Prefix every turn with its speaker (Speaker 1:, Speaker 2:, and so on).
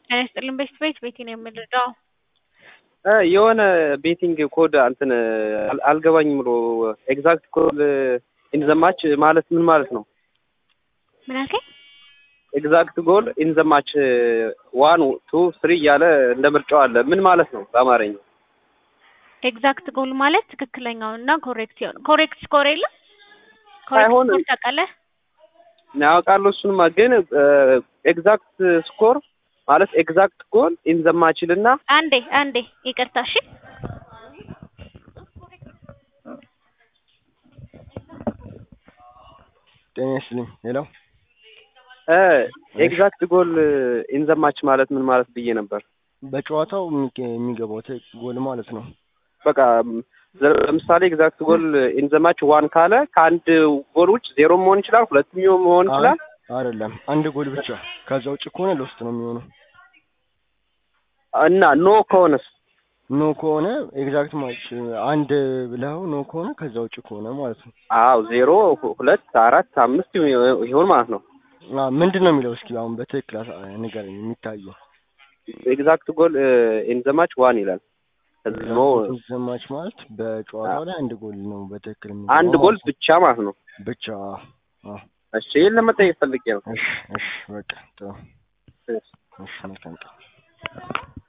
Speaker 1: ጤና ይስጥልኝ ቤት ቤት ቤቴ ነው የምንረዳው።
Speaker 2: የሆነ ቤቲንግ ኮድ እንትን አል- አልገባኝም ብሎ ኤግዛክት ኮድ ኢንዘማች ማለት ምን ማለት ነው?
Speaker 1: ምን አልከኝ?
Speaker 2: ኤግዛክት ጎል ኢንዘማች ዋን ቱ ስሪ እያለ እንደ ምርጫው አለ። ምን ማለት ነው በአማርኛ?
Speaker 1: ኤግዛክት ጎል ማለት ትክክለኛው እና ኮሬክት የሆነ ኮሬክት ስኮር የለም ኮሬክት
Speaker 2: አይሆንም።
Speaker 1: ስኮር ታውቃለህ?
Speaker 2: ያውቃለሁ እሱንማ፣ ግን ኤግዛክት ስኮር ማለት ኤግዛክት ጎል ኢንዘማችል እና
Speaker 1: አንዴ አንዴ ይቅርታ እሺ።
Speaker 3: ጤና ይስጥልኝ። ሄሎ
Speaker 2: ኤግዛክት ጎል ኢንዘማች ማለት ምን ማለት ብዬ ነበር።
Speaker 3: በጨዋታው የሚገ- የሚገባው ተ- ጎል ማለት ነው።
Speaker 2: በቃ ለምሳሌ ኤግዛክት ጎል ኢንዘማች ዋን ካለ ከአንድ ጎል ውጭ ዜሮ መሆን ይችላል፣ ሁለትም መሆን ይችላል።
Speaker 3: አይደለም አንድ ጎል ብቻ። ከዛ ውጭ ከሆነ ሎስት ነው የሚሆነው።
Speaker 2: እና ኖ ከሆነስ
Speaker 3: ኖ ከሆነ ኤግዛክት ማች አንድ ብለው ኖ ከሆነ ከዛ ውጭ ከሆነ ማለት ነው።
Speaker 2: አዎ ዜሮ ሁ- ሁለት አራት አምስት ይሆን ማለት ነው።
Speaker 3: አ ምንድን ነው የሚለው? እስኪ አሁን በትክክል አሳ- ንገረኝ። የሚታየው
Speaker 2: ኤግዛክት ጎል ኢንዘማች ዋን ይላል። ኖ
Speaker 3: ዘማች ማለት በጨዋታው ላይ አንድ ጎል ነው በትክክል የሚገባው
Speaker 2: አንድ ጎል
Speaker 3: ማለት ነው።
Speaker 2: ብቻ ማለት ነው።
Speaker 3: ብቻ አ
Speaker 2: እሺ ይህን ለመጠየቅ ፈልጌ ነው።
Speaker 3: እሺ እሺ በቃ ጥሩ እሺ መልካም ቀን